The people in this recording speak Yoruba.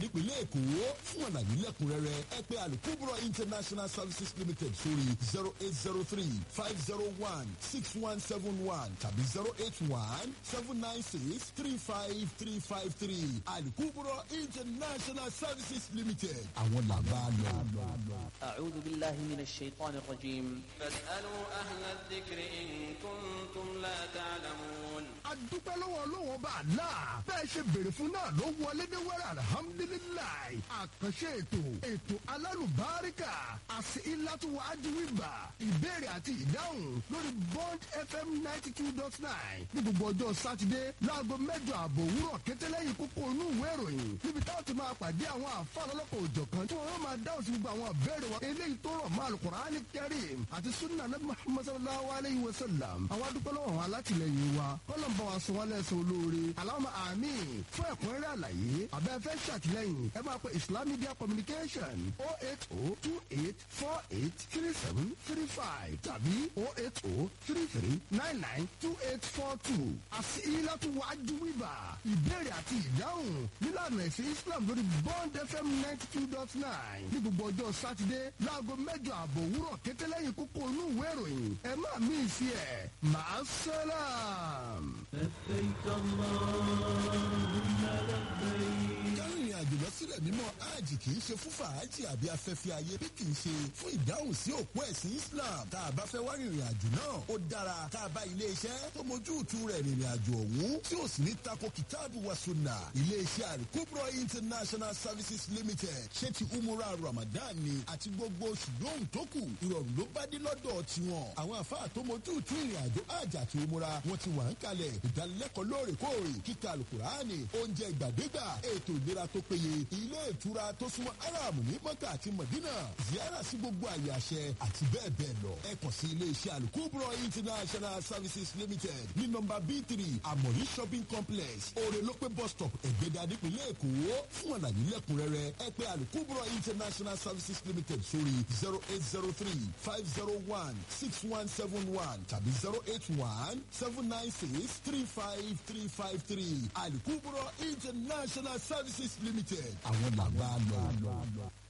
nípìnlẹ̀ èkó fún àlàyé lẹ́kùnrẹ́rẹ́ ẹ pé alukubro international services limited sórí zero eight zero three five zero one six one seven one tàbí zero eight one seven nine six three five three five three alukubro international services limited àwọn làbá lọ. أعوذ بالله من الشيطان الرجيم فاسألوا أهل الذكر إن كنتم لا تعلمون adúpẹ́ lọ́wọ́ ọlọ́wọ́ bá a la bẹ́ẹ̀ ṣe béèrè fún náà ló wọlé ní wẹ́rẹ́ alihamudulilayi àkànṣe ètò ètò alálùbáríkà àti ìlàtúwọ̀ ajíwìbà ìbéèrè àti ìdáhùn lórí bond fm ninety two dot nine ní gbogbo ọjọ́ sátidé láago mẹ́jọ àbọ̀ òwúrọ̀ kẹtẹ́lẹ́yìn kókó inú ìwé ìròyìn níbi táwọn ti máa pàdé àwọn àfáà lọ́lọ́kọ̀ òjọ̀kan tí wọ́n máa dáhùn sí gbogbo àwọn ìbéèrè wọn eléyìí tó rọ̀ mọ́ alukur'ani kẹrim àti sunna nabi muhammad sallallahu alayhi wa sallam àwọn adúpẹ́ lọ́wọ́ àwọn alátìlẹyìn wa kọ́lọ̀ ń bá wa sọ wọn lẹ́sẹ̀ olóore aláwọ̀ àmì fún ẹ̀kúnrẹ́rẹ́ àlàyé abẹ́fẹ́ ṣàtìlẹ́yìn ẹ máa pe islam media communication oh eight oh two eight four eight three seven three five tàbí oh eight oh three three nine nine two eight four two àti ilátú wájú wíwà ìbéèrè àti ìdáhùn nílànà ẹ̀sìn islam lórí bond fm ninety two dot nine ní gbogbo ọjọ́ sátidé láago mẹ́jọ àbọ̀ òwúrọ̀ kétéléyìn kókó inú ìwé ìròyìn ẹ má mí sí ẹ̀ máa sálàm. kárìnrìn àjò lọ sílẹ̀ mímọ́ hajj kì í ṣe fún fàájì àbí afẹ́fẹ́ ayé bí kì í ṣe fún ìdáhùn sí òpó ẹ̀sìn islam tá a bá fẹ́ wá rìnrìn àjò náà ó dára tá a bá ilé iṣẹ́ tó mójú tu rẹ̀ rìnrìn àjò ọ̀hún tí ó sì ní tako kitabu wa sunna ilé iṣẹ́ àríkúbọ̀ international services limited ṣé ti umura ramadan ni àti gbogbo oṣù lóhùn tó kù ìrọ̀rùn ló bá dé lọ́dọ̀ tiwọn àwọn àfáà tó mójú tu ìrìn àjò hajj àti umura wọn ti wà ń kalẹ̀ ìdánilẹ́kọ̀ọ́ lóòrèkóòrè kíkà alukurani oúnjẹ ìgbàdégbà ètò ìlera tó péye ilé ìtura tó súnmọ́ aráàmù ní mọ́kà àti mọ̀dínà ziyara sí gbogbo àyè àṣẹ àti bẹ́ẹ̀ bẹ́ẹ̀ lọ ẹ kàn sí ilé iṣẹ́ alukubro international services limited ní nọmba b three amori shopping complex orelope bus stop ẹ̀gbẹ́dà nípìnlẹ̀ èkó fún àlàyé lẹ́kùnrẹ́rẹ́ ẹ pé alukubro international services limited sórí zero eight zero three five zero one six one seven one tàbí zero eight one seven nine six three five three five three alukubro international services limited àwọn làbá lọ.